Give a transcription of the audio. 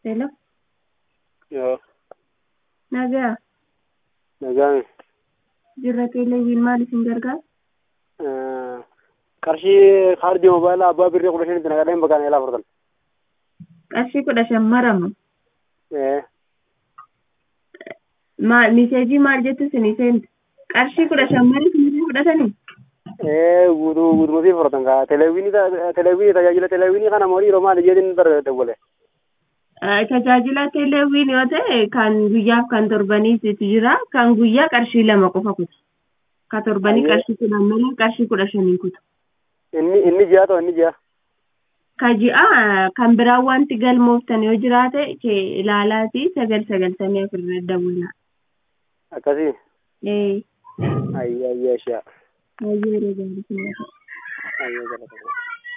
Hello, Yoo, nagaa nagaan jirra teeleviin maal isin gargaara? qarshii kaardii mobaayilaa abbaa birrii kudha shanitti naqadheen bakkaan eelaa furtan. Qarshii kudha shan marama. Eh, Maal miseejii maal jettu isinii seente? Qarshii kudha shan mara isinii fudhatanii? eh, guutuu guutumatti furtan kaa televiinii televiinii tajaajila televiinii kana moo dhiiroo maali jedhin bar dawwale. Tajaajila teeleviin yoo ta'e kan guyyaaf kan torbaniitu jira. Kan guyyaa qarshii lama qofa kutu. Ka torbanii Ayyee. qarshii kudhan malee qarshii kudha shanii kutu. Inni inni ji'a ta'u inni ji'a. Ka ji'a kan biraa wanti galmooftan yoo jiraate kee ilaalaati sagal sagaltamii afurra dawwala. Akkasii. Ee, Ayyaa ayyaa ishee. baay'ee yeroo gaarii sinii ta'e. Ayyaa jala